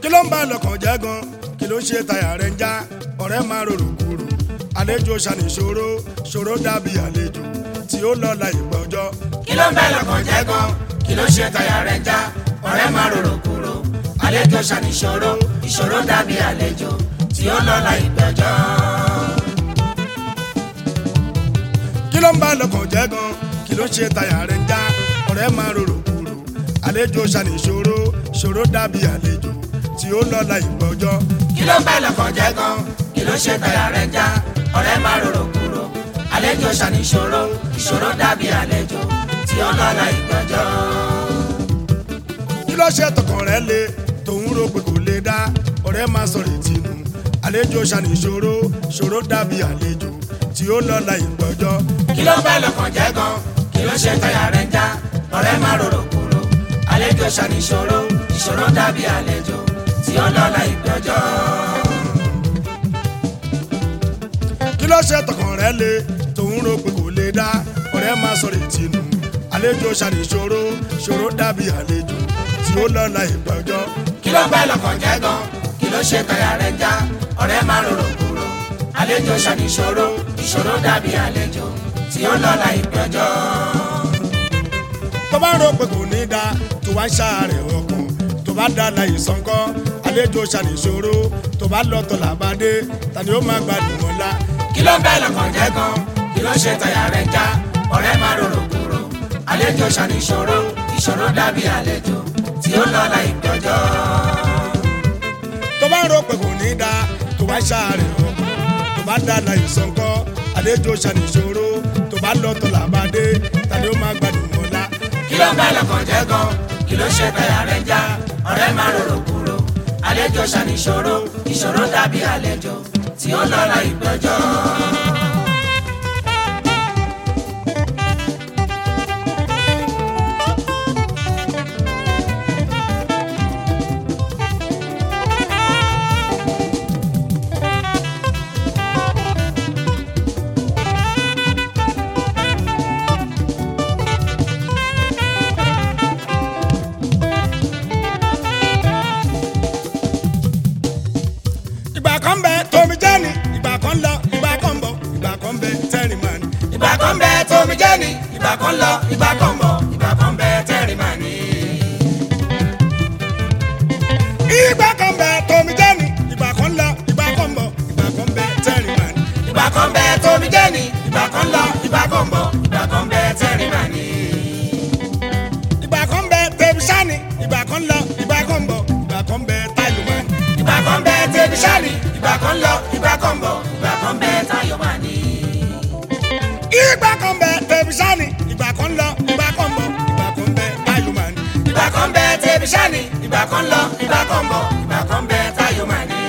kí ló ń bá lọ́kàn jẹ́ gan kí ló ń ṣe táyà rẹ̀ ń já ọ̀rẹ́ máa rorò kúrò àlejò ṣàníṣòro ṣòro dàbí àlejò tí ó lọ la ìgbà ọjọ́ kí ló ń bẹ lọ́kàn jẹ́ gan kí ló ṣe táyà rẹ̀ ń já ọ̀rẹ́ máa rorò kúrò àlejò ṣàníṣòro ìṣòro dàbí àlejò tí ó lọ́la ìgbẹ́jọ́. kí ló ń bá lọ́kàn jẹ́ gan kí ló ń ṣe táyà rẹ̀ ń já ọ̀rẹ́ máa rorò kúrò àlejò ṣàníṣòro ṣòro dàbí àlejò tí ó lọ la ìgbà ọjọ́ kí ló ń bẹ lọ́kàn jẹ́ gan kí ló ṣe táyà rẹ̀ ń já ọ̀rẹ́ máa rorò kúrò àlejò ṣàníṣòro ìṣòro dàbí àlejò tí ó lọ́la ìgbẹ́jọ́. kí ló ṣe tọkàn rẹ̀ le tòun rò pé kò lè dá ọ̀rẹ́ máa sọ̀rọ̀ ìtinú àlejò ṣàníṣòro ṣòro dàbí àlejò tí ó lọ la ìgbà ọjọ́ kí ló ń bẹ lọ́kàn jẹ́ gan kí ló ṣe táyà rẹ̀ ń já ọ̀rẹ́ máa rorò kúrò àlejò ṣàníṣòro ìṣòro dàbí àlejò tí ó lọ́la ìgbẹ́jọ́. kí ló ṣe tọkàn rẹ̀ le tòun rò pé kò lè dá ọ̀rẹ́ máa sọ̀rọ̀ ìtinú àlejò ṣàníṣòro ṣòro dàbí àlejò tí ó lọ la ìgbà ọjọ́ kí ló ń bẹ lọ́kàn jẹ́ gan kí ló ṣe táyà rẹ̀ ń já ọ̀rẹ́ máa rorò kúrò àlejò ṣàníṣòro ìṣòro dàbí àlejò tí ó lọ́la ìgbẹ́jọ́. tó bá rò pé kò ní dá tó wá ń ṣàárẹ̀ ọkàn tó bá dá la ìsọ̀nkọ́ àlejò ṣàníṣòro tó bá lọ́tọ̀ làbádé tani ó máa gbádùn wọn la kí ló ń bẹ lọ́kàn jẹ́ gan kí ló ṣe táyà rẹ̀ ń já ọ̀rẹ́ máa rorò kúrò àlejò ṣàníṣòro ìṣòro dàbí àlejò tí ó lọ́la ìgbẹ́jọ́. tó bá rò pé kò ní dá tó wá ń ṣàárẹ̀ ọkàn tó bá dá la ìsọ̀nkọ́ àlejò ṣàníṣòro tó bá lọ́tọ̀ làbádé tani ó máa gbádùn wọn la kí ló ń bẹ lọ́kàn jẹ́ gan kí ló ṣe táyà rẹ̀ ń já ọ̀rẹ́ máa rorò kúrò àlejò ṣàníṣòro ìṣòro dàbí àlejò tí ó lọ́la ìgbẹ́jọ́. ìgbà kan bẹ tómi jẹ́ ni ìgbà kan lọ ìgbà kan bọ̀ ìgbà kan bẹ tẹ́rìn máa ní. ìgbà kan bẹ tómi jẹ́ ni ìgbà kan lọ ìgbà kan bọ̀ ìgbà kan bẹ tẹ́rì máa ní. ìgbà kan bẹ tómi jẹ́ ni ìgbà kan lọ ìgbà kan bọ̀ ìgbà kan bẹ tẹ́rìn máa ní. ìgbà kan bẹ tómi jẹ́ ni ìgbà kan lọ ìgbà kan bọ̀ ìgbà kan bẹ tẹ́rì máa ní. ìgbà kan bẹ tẹbi sani ìgbà kan lọ ìgbà kan bọ̀ ìgbà kan bẹ táyọ̀ máa ní. ìgbà kan bẹ tẹ́bi sani ìgbà kan lọ ìgbà kan bọ̀ ìgbà kan bẹ táyọ̀ máa ní. ìgbà kan bẹ tẹbi sani ìgbà kan lọ ìgbà kan bọ̀ ìgbà kan bẹ táyọ̀ máa ní. ìgbà kan bẹ tẹ́bi sani ìgbà kan lọ ìgbà kan bọ̀ ìgbà kan bẹ táyọ̀ máa ní.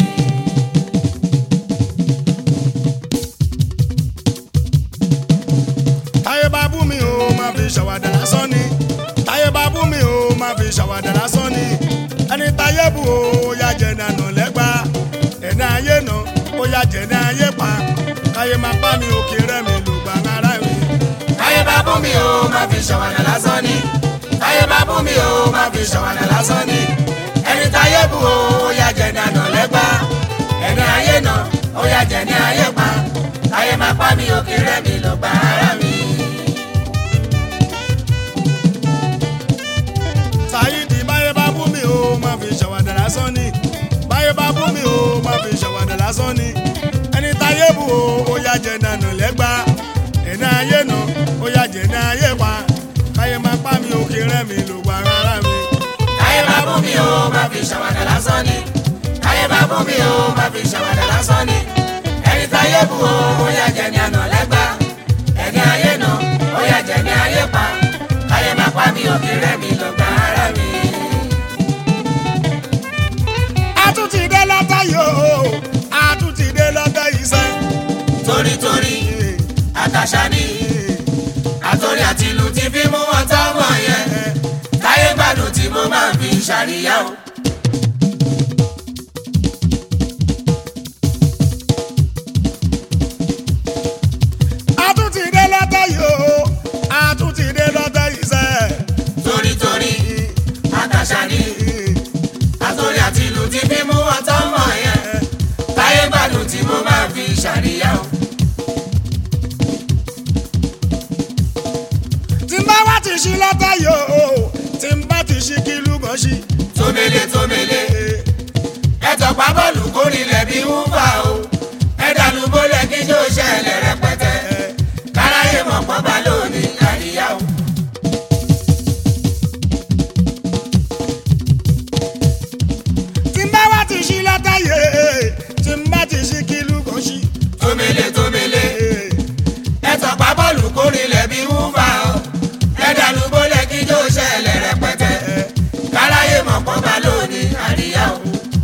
táyé bá bú mi o máa fi ṣàwàdà lásán ni táyé bá bú mi o máa fi ṣàwàdà lásán ni ẹni táyé bú o ó yá jẹ nànà lẹ́gbà ẹni ayé nà ó yá jẹ ní ayé pa káyé máa bá mi òkè rẹ̀ mi lùgbà ara mi. táyé bá bú mi o máa fi ṣàwàdà lásán ni táyé bá bú mi o máa fi ṣàwàdà lásán ni ẹni táyé bú o ó yá jẹ ní àná lẹ́gbà ẹni ayé nà ó yá jẹ ní ayé pa táyé máa pa mi òkè rẹ̀ mi ló gba ara mi. Sáyídì báyé bá bú mi o máa fi ṣàwàdà lásán ni báyé bá bú mi o máa fi ṣàwàdà lásán ni ẹni táyé bú o ó yá jẹ nànà lẹ́gbà ẹni ayé nà ó yá jẹ ní ayé pa káyé máa pa mi òkè rẹ̀ mi lùgbà ara mi. táyé bá bú mi o máa fi ṣàwàdà lásán ni táyé bá bú mi o máa fi ṣàwàdà lásán ni ẹni táyé bú o ó yá jẹ ní àná lẹ́gbà ẹni ayé nà ó yá jẹ ní ayé pa táyé máa pa mi òkè rẹ̀ mi ló gba ara mi. a tún ti dé lọ́tọ̀ yìí o a tún ti dé lọ́tọ̀ yìí sẹ́. torítorí àtàṣà ni àtòrí àti ìlú ti fi mú wọn táwọn yẹn táyé gbádùn tí mo máa fi ṣàríyá o. a tún ti dé lọ́tọ̀ yìí o a tún ti dé lọ́tọ̀ yìí sẹ́. torítorí àtàṣà ni àtòrí àti ìlú ṣí látàyò tí n bá ti ṣí kí lúgàn ṣí. tómele tómele ẹ tọpa bọ́ọ̀lù kórìlẹ̀ bí wúfà o ẹ dànù bólẹ̀ kí yóò ṣẹlẹ̀ rẹpẹtẹ káráyé mọ̀ pọ́ bá lónìí àríyá o. tí n bá wá ti ṣí látàyè tí n bá ti ṣí kí lúgàn ṣí. tómele tómele ẹ tọpa bọ́ọ̀lù kórìlẹ̀ bí wúfà o ẹ dànù bólẹ̀ kí yóò ṣẹlẹ̀ rẹpẹtẹ káráyé mọ̀ pọ́ bá lónìí àríyá o.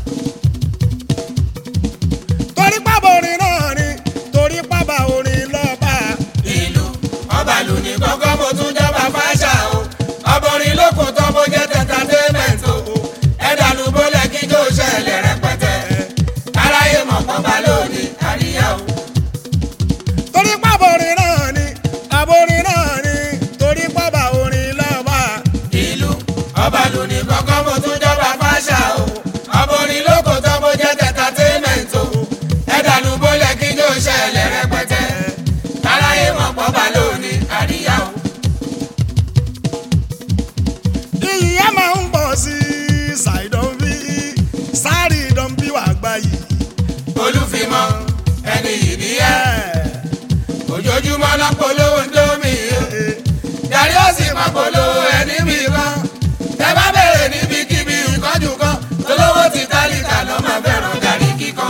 torí pábà orin náà ni torí pábà orin lọ́ba. ìlú ọba lù ní kọ́kọ́ mo tún jọba fáṣà o ọbọrin lókun tó bó jẹ́ tẹ́tàtẹ́mẹ̀t o ẹ̀dàlú bólẹ̀ kí jó ṣẹlẹ̀ rẹpẹtẹ aráyé mọ̀ pọ́n bá lónìí àríyá o. torí pábà orin náà ni àborin náà ni torí pábà orin lọ́ba. ìlú ọba lù ní kọ́kọ́ mo tún jọba fáṣà o ọbọrin lókun tó bó jẹ́ tẹ́tàtẹ́mẹ̀t o ẹ̀dàlú bólẹ̀ kí jó ṣẹlẹ̀ rẹpẹtẹ aráyé mọ̀ pọ́n bá lónìí àríyá o. iyì ẹ máa ń pọ̀ sí ṣàìdán bí sáré ìdán bí wàá gbá yìí. olúfimọ ẹni yìí nìyẹn. ojoojúmọ́ náà polówó ń dómi yàrá ó sì máa polówó ẹni mi kan tẹ bá bẹ̀rẹ̀ níbikíbi ìkọ́jú kan tolówó ti tálíkà ló máa fẹ́ràn gàrí kíkan.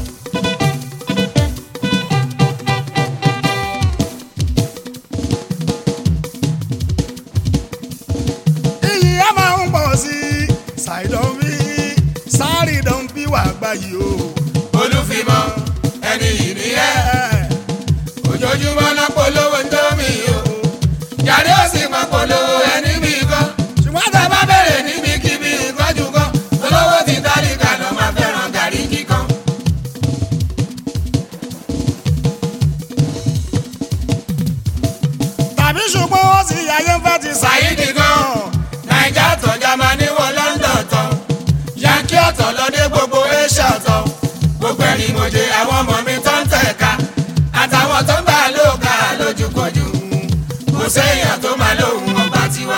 iyì ẹ máa ń pọ̀ sí ṣàìdán bí sáré ìdán bí wàá gbá yìí o. olúfimọ ẹni yìí nìyẹn ojoojúmọ́ náà polówó ń dómi yàrá ó sì máa polówó ẹni mi kan ṣùgbọ́n tẹ bá bẹ̀rẹ̀ níbikíbi ìkọ́jú kan tolówó ti tálíkà ló máa fẹ́ràn gàrí kíkan. tàbí ṣùgbọ́n ó sì ayé ń fẹ́ ti Saidi gan naija tọ jamani wọ London tọ yankee ọ̀tọ̀ lọdẹ gbogbo asia tọ gbogbo ẹni mọ̀jẹ àwọn ọmọ mi tó ń tẹ̀ka àtàwọn tó ń gbà lóòka lójúkojú kò séèyàn tó máa lóhùn ọba tiwa.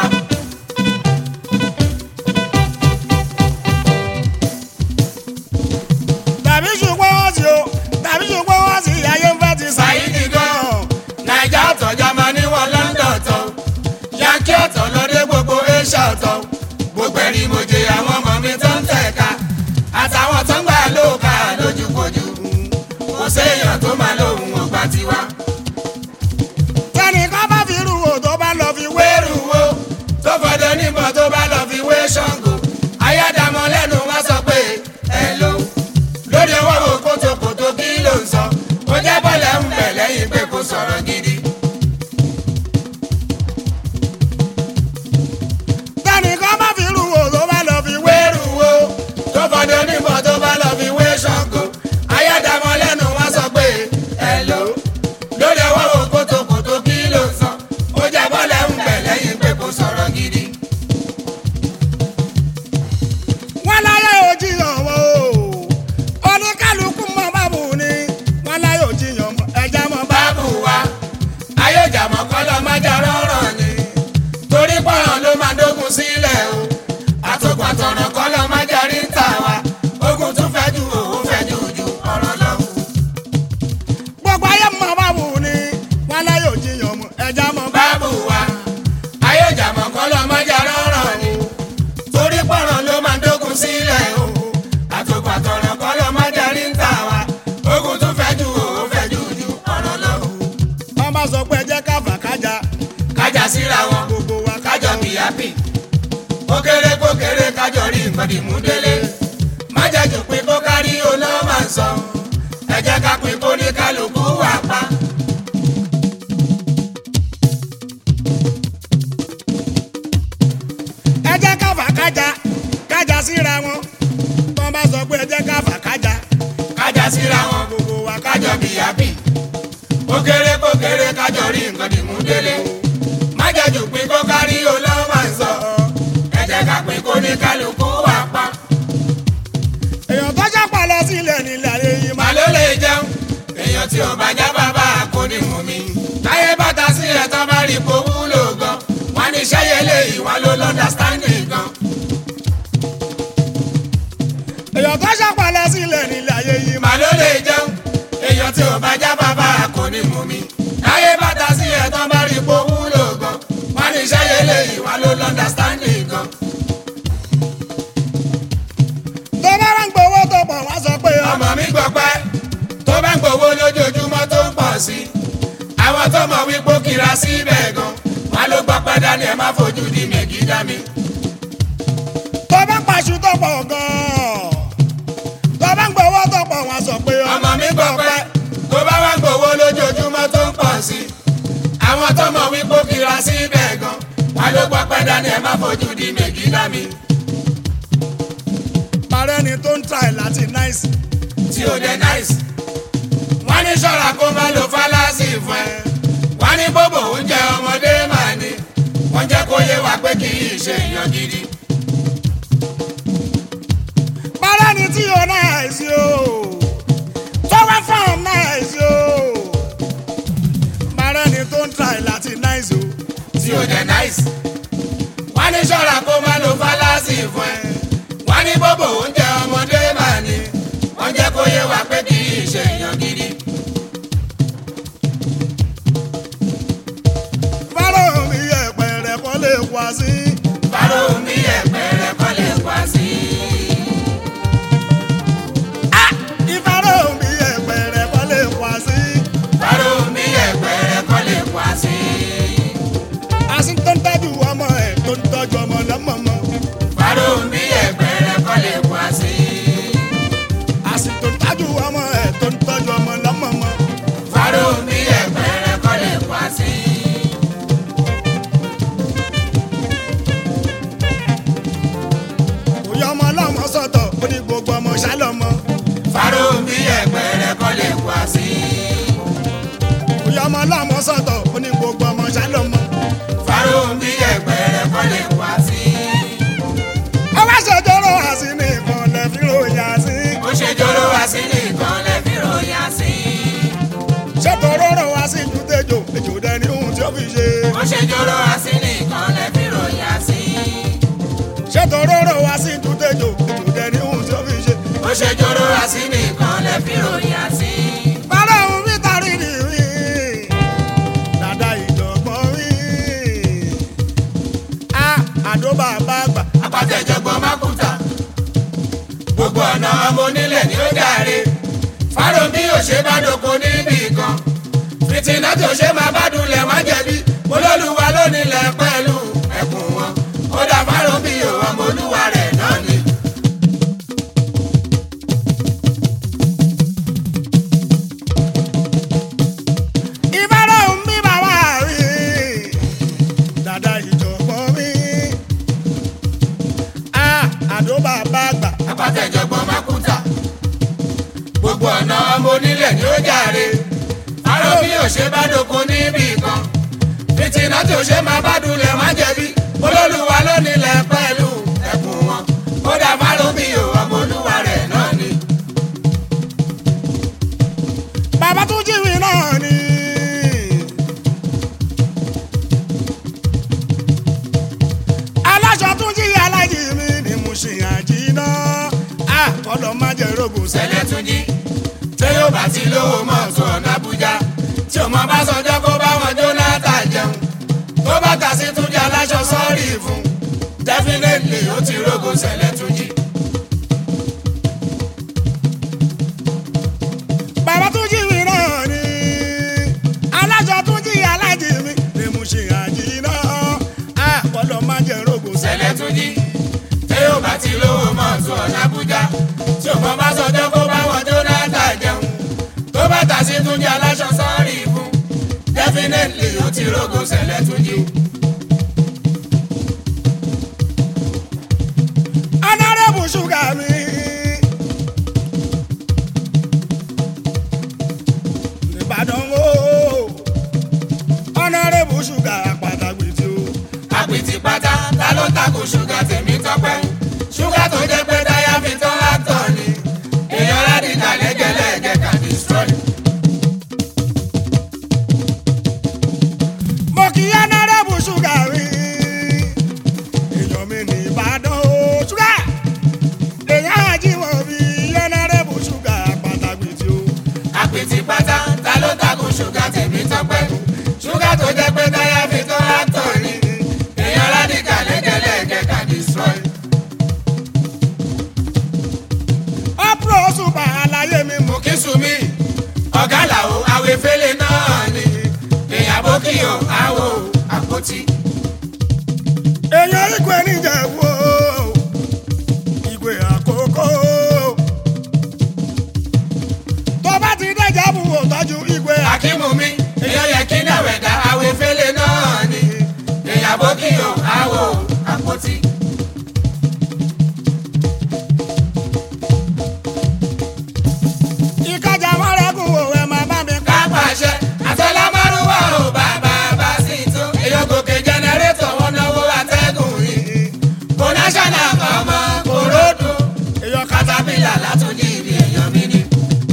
tàbí ṣùgbọ́n ó sì o tàbí ṣùgbọ́n ó sì ayé ń fẹ́ ti Saidi gan naija tọ jamani wọ London tọ yankee ọ̀tọ̀ lọdẹ gbogbo asia tọ gbogbo ẹni mọ̀jẹ àwọn ọmọ mi tó ń tẹ̀ka àtàwọn tó ń gbà lóòka lójúkojú kò séèyàn tó máa lóhùn ọgbà tiwa. tẹnìkan bá fi rú o tó bá lọ fi wé wéèrú wo tó fọdọ níbọn tó bá lọ fi wé ṣàngó ayádàmọ lẹ́nu wá sọ pé ẹ ló lórí ọwọ́ wo kótókótó kí ló ń sọ ó jẹ́ bọ́lẹ̀ ń bẹ̀ lẹ́yìn pé kò sọ̀rọ̀ gidi. tẹnìkan bá fi rú o tó bá lọ fi wé wéèrú wo tó fọdọ níbọn tó bá lọ fi wé ṣàngó ayádàmọ lẹ́nu wá sọ pé ẹ ló lórí ọwọ́ wo kótókótó kí ló ń sọ ó jẹ́ bọ́lẹ̀ ń bẹ̀ lẹ́yìn pé kò sọ̀rọ̀ gidi. wọn láyé òjìyàn wọn o oníkálukú mọ bábù ni wọn láyé òjìyàn mọ ẹja mọ bá báàbù wa ayéjàmọ̀ kọ́ lọ má jà rọ́rọ̀ ni torí pọ̀ràn ló máa dógun sílẹ̀ o àtòkùn àtọ̀ràn kọ́ lọ má jà rí ń tà wá ogun tún fẹ́ ju òun fẹ́ ju ju ọ̀rọ̀ lọ. gbogbo ayé mọ bábù ni wọn láyé òjìyàn mọ ẹja mọ bá báàbù wa ayéjàmọ̀ kọ́ lọ má jà rọ́rọ̀ ni torí pọ̀ràn ló máa dógun sílẹ̀ o àtòkùn àtọ̀ràn kọ́ lọ má jà rí ń tà wá ogun tún fẹ́ ju òun fẹ́ ju ju ọ̀rọ̀ lọ. wọn bá sọ pé ẹjẹ káfà kájà kájà síra wọn gbogbo wa kájọ bí happy ó kéré kó kéré kájọ rí nǹkan dìmú délé má jẹ́jú pé kó kárí oná máa ń sọ ẹ jẹ́ ká pín kó ní kálukú wà pa. ẹjẹ káfà kájà kájà síra wọn wọn bá sọ pé ẹjẹ káfà kájà kájà síra wọn gbogbo wa kájọ bí happy ó kéré kó kéré kájọ rí nǹkan dìmú délé má jẹ́jú pé kó kárí oná máa ń sọ ẹ jẹ́ ká pín kó ní kálukú wà pa. èèyàn tó jápa lọ sílẹ̀ nílẹ̀ ayé yìí máa Màá ló lè jẹun èèyàn tí ò bá já bàbá kò ní mú mi. Táyé bàtà sí ẹ̀ tán bá rí ipò wúlò gan. Wọ́n ní ní sẹ́yẹlé ìwà ló lọ́ndàstanding gan. èèyàn tó ṣàpàlẹ̀ sílẹ̀ nílé ayé yìí màá ló lè jẹun èèyàn tí ò bá já bàbá kò ní mú mi. láyé bàtà sí ẹ̀tàn bá rí ipò wúlò gan. wọ́n ní sẹ́yẹlé ìwà ló lọ́ndàstanding gan. tó bá wá ń gbowó tó pọ̀ wá sọ pé ọmọ mi gbọ́ pẹ́ tó bá ń gbowó lójoojúmọ́ tó ń pọ̀ sí i. àwọn tó mọ̀ wípé ó kira síbẹ̀ gan. wọ́n ló gbọ́ pẹ́ dání ẹ̀ má fojú di mègídá mi. tó bá ń paṣu tó pọ̀ gan-an tó bá ń gbowó tó pọ̀ wá sọ pé ọmọ mi gbọ́ pẹ́ tó bá wá ń gbowó lójoojúmọ́ tó ń pọ̀ sí i. àwọn tó mọ̀ wípé ó kira síbẹ̀ gan. wọ́n ló gbọ́ pẹ́ dání ẹ̀ má fojú di mègídá mi. parẹ́ ni tó ń try láti náìsì tí ó dé nice. wọ́n ní ṣọ́ra kó má lo fálásì fún ẹ. wọ́n ní bóbò oúnjẹ ọmọdé máa ní. wọ́n jẹ́ kó yé wa pé kì í ṣe èèyàn gidi. parẹ́ ni tí o náìsì o tó wá fún náìsì o parẹ́ ni tó ń try láti náìsì o tí ó dé nice. wọ́n ní ṣọ́ra kó má lo fálásì fún ẹ. wọ́n ní bóbò oúnjẹ ọmọdé máa ní. wọ́n jẹ́ kó yé wa pé kì í ṣe èèyàn gidi. fáró mi ẹ̀pẹ̀ rẹ̀ kọ́ lè wá sí fáró mi ẹ̀pẹ̀ rẹ̀ kọ́ lè wá sí. ìfáró mi ẹ̀pẹ̀ rẹ̀ kọ́ lè wá sí fáró mi ẹ̀pẹ̀ rẹ̀ kọ́ lè wá sí. àsì tó ń tọ́jú ọmọ ẹ̀ tó ń tọ́jú ọmọ lọ́mọmọ fáró mi ẹ̀pẹ̀ rẹ̀ kọ́ lè wá sí. àsì tó ń tọ́jú ọmọ ẹ̀ tó ń tọ́jú ọmọ lọ́mọmọ fáró mi ẹ̀pẹ̀ rẹ̀ kọ́ lè wá sí. òye ọmọ ọlọ́mọ sọ̀tọ̀ ó ní gbogbo ọmọ ṣálọ́mọ fáró mi ẹ̀pẹ̀ rẹ̀ kọ́ lè wá sí. òye ọmọ ọlọ́mọ sọ̀tọ̀ ó ní gbogbo ọmọ ṣálọ́mọ fáró mi ẹ̀pẹ̀ rẹ̀ kọ́ lè wá sí. ó wá ṣèjọ́rọ̀ àsì ní ìkànnì fi ròyìn àsì ó ṣe jóró wá sí nìkan lè fi ròyìn sí. ṣètò rọrọ̀ wá sí ju tẹjọ èjò dẹni ohun tí ó fi ṣe ó ṣe jóró wá sí nìkan lè fi ròyìn sí. ṣètò rọrọ̀ wá sí ju tẹjọ èjò dẹni ohun tí ó fi ṣe. ó ṣe jóró wá sí nìkan lè fi ròyìn sí. Bàrà òun fi tari ni rí. Dàda ìjọ̀gbọ́n rí. A àdó bàbá àgbà. apàtẹ̀jọ̀gbọ́n mákùtà gbogbo ọ̀nà ọmọ onílẹ̀ ni ó dáre fáró bí ò ṣe bá doko níbì kan fìtínà tó ṣe máa bá dulẹ̀ má jẹ̀bi olólùwà lónílẹ̀ pẹ̀lú ẹkùn wọn ó dá fáró bí ò ọmọ olúwa rẹ̀ náà ni. Ìbára òun bí bàbá rí. Dàda ìjọ̀gbọ́n rí. A àdó bàbá àgbà. apàtẹ̀jọ̀gbọ́n mákùtà gbogbo ọ̀nà ọmọ onílẹ̀ ni ó jàre fáró bí ò ṣe bá doko níbì kan fìtínà tó ṣe máa bá dulẹ̀ má jẹ̀bi olólùwà lónílẹ̀ pẹ̀lú ẹkùn wọn ó dá fáró bí ò ọmọ olúwa rẹ̀ náà ni. Bàbá tún jíwì náà ni. Aláṣọ tún jí alájì mi ni mo ṣe àjìná. A kọ́lọ́ má jẹ́ rògùn sẹ́lẹ̀. sẹ́lẹ̀ tún jí tí yóò bá ti lówó mọ́tò ọ̀nà Àbújá tí ọmọ bá sọjọ́ kó bá wọn Jonathan jẹun tó bá kà sí tún jẹ́ aláṣọ sọ́ọ̀rì fún definitely ó ti rógo sẹ́lẹ̀ tún jí. Bàbá tún jí mi náà ni. Aláṣọ tún jí alájì mi ni mo ṣe àjìná. A kọ́lọ́ má jẹ́ rògùn sẹ́lẹ̀ tún jí tí yóò bá ti lówó mọ́tò ọ̀nà Àbújá tí ọmọ bá sọjọ́ kó bá wọn Jonathan jẹun tó bá kà sí tún jẹ́ aláṣọ sọ́ọ̀rì fún definitely ó ti rógo sẹ́lẹ̀ tún jí. Honorable ṣúgà mi. Ìbàdàn wo. Honorable ṣúgà pàtàkì tí o. àpìtì pátá ta ló takò ṣúgà tèmi tọpẹ́ ṣúgà tó jẹ́ pé táyà fi tán látọ̀ ni èèyàn rádìkà lẹ́gẹ̀lẹ́gẹ̀ kà destroy. mo kì í honorable ṣúgà mi. igwe níjẹ̀bú o igwe àkókò tó bá ti dẹ́jà bù ó tọ́jú igwe Akímù mi, èèyàn yẹ kí náà wẹ̀dá àwẹ̀ fẹ́lẹ̀ náà ni. Èèyàn bó kí o, àwò àpótí. ìkọjà mọ́rẹ́gùn o ẹ̀ máa bá mi ká. Ká pàṣẹ, àtọ́lá márùwá o, bàbá bá sì tó. Èèyàn gòkè jẹnẹrétọ̀ wọn náwó atẹ́gùn yìí. Kò náṣánà kan mọ́, kò ródò. èèyàn kàtà Katapila látúndì ibi èèyàn mi ni.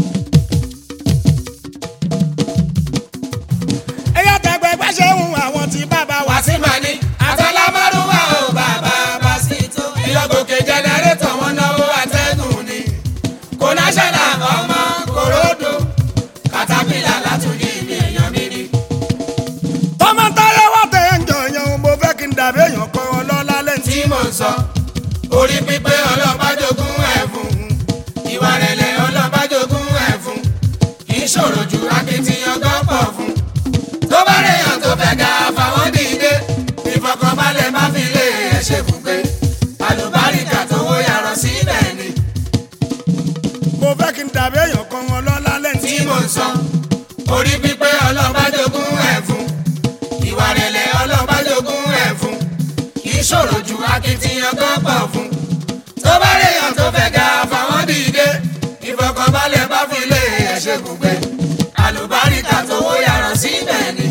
èèyàn tẹ̀gbẹ́ gbẹ́sẹ̀ ń àwọn tí bàbá wa. Wàsímà ni, àtọ́lá márùwá o, bàbá bá sì tó. Èèyàn gòkè jẹnẹrétọ̀ wọn náwó atẹ́gùn ni. Kò náṣánà kan mọ́, kò ródò. Katapila látúndì ibi èèyàn mi ni. tọ́mọ táyé wá tẹ̀ ń jọ yẹn mo fẹ́ kí n dàbí èèyàn kan ọlọ́lá lẹ́ntì. tí mò ń sọ orí pípé ọlọ́bàjogún ẹ̀fún ìwà rẹ̀lẹ̀ ọlọ́bàjogún ẹ̀fún kì í ṣòro ju akitiyan gọ́pọ̀ fún tó bá rèèyàn tó fẹ́ ga fáwọn dìde ìfọkànbalẹ̀ má fi lé ẹ̀ ṣe bùgbé àlùbáríkà tó wó yàrá síbẹ̀ ni mo fẹ́ kí n dàbí èèyàn kan ọlọ́lá lẹ́ntì. tí mò ń sọ orí pípé ọlọ́bàjogún ẹ̀fún ìwà rẹ̀lẹ̀ ọlọ́bàjogún ẹ̀fún kì í ṣòro ju akitiyan gọ́pọ̀ fún tó bá rèèyàn tó fẹ́ ga fáwọn dìde ìfọkànbalẹ̀ bá fi lé ẹ̀ṣẹ̀ gbùgbé àlùbáríkà tó wó yàrá síbẹ̀ ni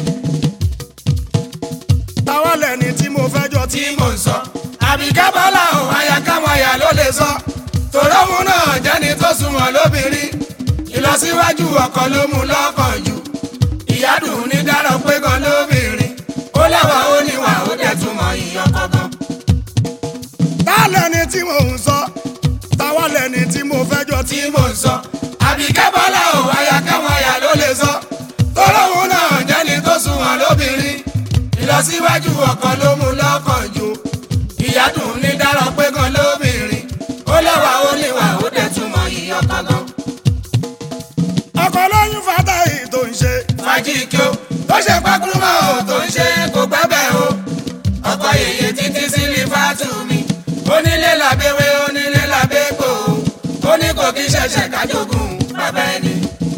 táwọn lẹ́ni tí mo fẹ́ jọ tí. tí mò ń sọ àbíká bọ́lá ò aya káwọn aya ló lè sọ tòrọ́mù náà jẹ́ni tó sunwọ̀n lóbìnrin ìlọsíwájú ọkọ ló mú lọ́kàn jù ìyádùn ní dárọ̀ pé gan lóbìnrin ó lẹ́wà ó níwà ó dẹ̀ túmọ̀ ìyọkọ̀ gan. táwọn lẹ́ni tí mo ń sọ táwọn lẹ́ni tí mo fẹ́ jọ tí. tí mò ń sọ àbíká bọ́lá ò aya káwọn aya ló lè sọ tòrọ́mù náà jẹ́ni tó sunwọ̀n lóbìnrin ìlọsíwájú ọkọ ló mú lọ́kàn jù ìyádùn ní dárọ̀ pé gan lóbìnrin ó lẹ́wà ó níwà ó dẹ̀ túmọ̀ ìyọkọ̀ gan. ọkọ lóyún fata yìí tó ń ṣe. fàájì kí o tó ṣe pákúrúmọ́ o tó ń ṣe kó gbẹ́bẹ̀ o ọkọ yèyé títí sí lífàtù mi onílé làbẹ́wé onílé làbẹ́gbò ó ní kò kí ṣẹ̀ṣẹ̀ kájogún bàbá ẹni.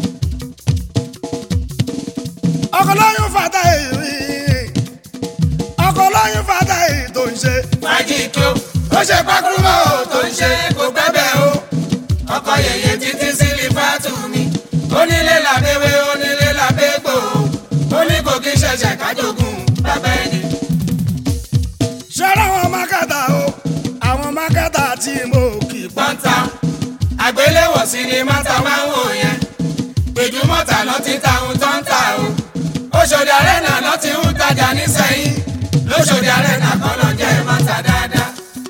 ọkọ lóyún fata yìí ọkọ lóyún fata yìí tó ń ṣe. fàájì kí o tó ṣe pákúrúmọ́ o tó ń ṣe kó gbẹ́bẹ̀ o ọkọ yèyé títí sí lífàtù mi onílé làbẹ́wé onílé làbẹ́gbò ó ní kò kí ṣẹ̀ṣẹ̀ kájogún bàbá ẹni. ṣọ́ra àwọn mákàtà o àwọn mákàtà tí mo kì í pa. pọ́ńtà àgbéléwò sinimá ta máa ń wò yẹn gbèjúmọ̀tà lọ ti ta ohun tó ń tà o Òṣòdì Arena lọ ti ń tajà nísẹ̀yìn lóṣòdì Arena kọ́ lọ jẹ́ mọ́tà dáadáa.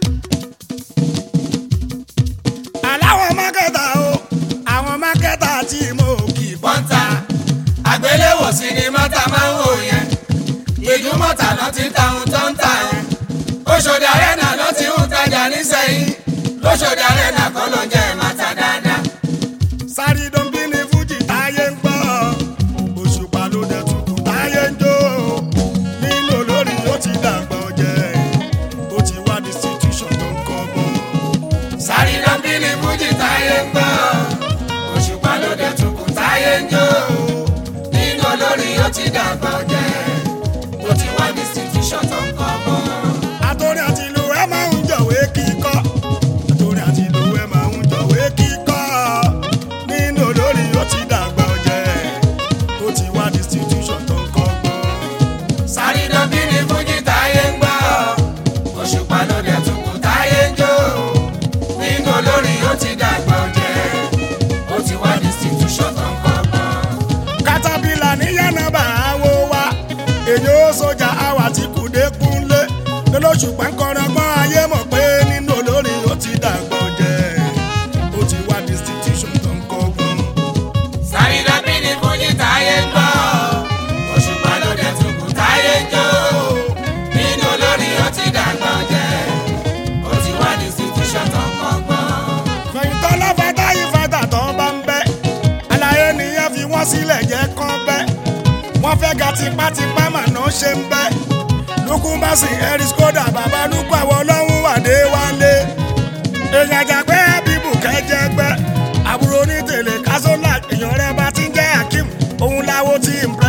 aláwọ̀ mákàtà o àwọn mákàtà tí mo kì í pa. pọ́ńtà àgbéléwò sinimá ta máa ń wò yẹn gbèjúmọ̀tà lọ ti ta ohun tó ń tà o Òṣòdì Arena lọ ti ń tajà nísẹ̀yìn lóṣòdì Arena kọ́ lọ jẹ́ mọ́tà dáadáa. sáré dọ́ńbí ni fújì táyé ń gbọ́ òṣùpá ló dẹ̀ tukù táyé ń jó nínú olórí ó ti dàgbà ọ̀jẹ̀ ó ti wá institution tó ń kọ́ bọ́. sáré lọ́bí ni fújì táyé ń gbọ́ òṣùpá ló dé tukù táyé ń jó nínú olórí ó ti dàgbà ọ̀jẹ̀ ó ti wá ní institution tó ń kọ́ bọ́. àtòrí àti ìlú ẹ máa ń jọ̀wé kíkọ́ àtòrí àti ìlú ẹ máa ń jọ̀wé kíkọ́ nínú olórí ó ti dàgbà ọ̀jẹ̀ ó ti wá ní institution tó ń kọ́ bọ́. sáré lọ́bí ni fújì táyé ń gbọ́ òṣùpá ló dé tukù táyé ń jó nínú olórí ó ti dàgbà ọ̀jẹ̀ ó ti wá ní institution tó ń kọ́ bọ́. katapila ní yánnabà àwo wa èyí ó sójà àwà tí kùdé kúnlé lọ́lọ́sù pẹ́ńkọ́rọ́gbọ́n ayé mọ̀ pé nínú olórí ó ti dàgbọ́ jẹ́ ó ti wá distinction tó ń kọ́gbọ́n. sáré lọ́bí ni fújì táyé ń gbọ́ òṣùpá ló dé tukù táyé ń jó nínú olórí ó ti dàgbà ọ̀jẹ̀ ó ti wá ní institution tó ń kọ́gbọ́n. fẹ̀yìntàn lọ́fàtà yìí fàtà tó bá ń bẹ́ àlàyé nìyẹn fi wọ́n sílẹ̀ jẹ́ kán bẹ́ wọ́n fẹ́ ga tipátipá mà náà ṣe ń bẹ́ lukú bá sì ẹ̀rí skoda bàbá lukú àwọn ọlọ́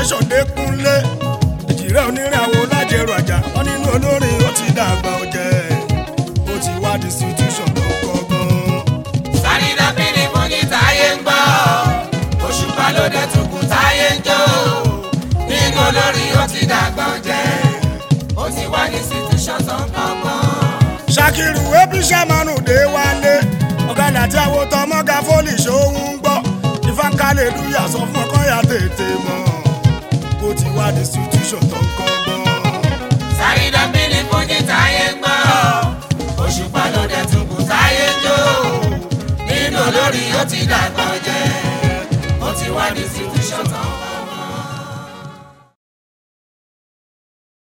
institution dékúnlé ìjìrẹ́ oníràwọ̀ lájẹrò àjà wọn nínú olórin ó ti dàgbà ọ̀jẹ̀ ó ti wá di institution tó kọ́gbọ́n. Sàrìnà bíní fún ní táyé ń gbọ́. Òṣùpá ló dé tukù táyé ń jó. Nínú olórin ó ti dàgbà ọ̀jẹ̀. Ó ti wá ní institution tó ń kọ́gbọ́n. ṣàkìrù ebi sàmánù dé wálé ọ̀gádà tí àwọn tọmọ́gà fólì ṣòun ń gbọ́ ìfáǹkálẹ̀ lùyà sọ fún ọkọ ya tètè mọ́ ó ti wá di institution tó ń kọ́gbọ́n. Sàrìnà bíní fún ní táyé ń gbọ́. Òṣùpá ló dé tukù táyé ń jó. Nínú olórin ó ti dàgbà ọ̀jẹ̀. Ó ti wá ní institution tó ń kọ́gbọ́n.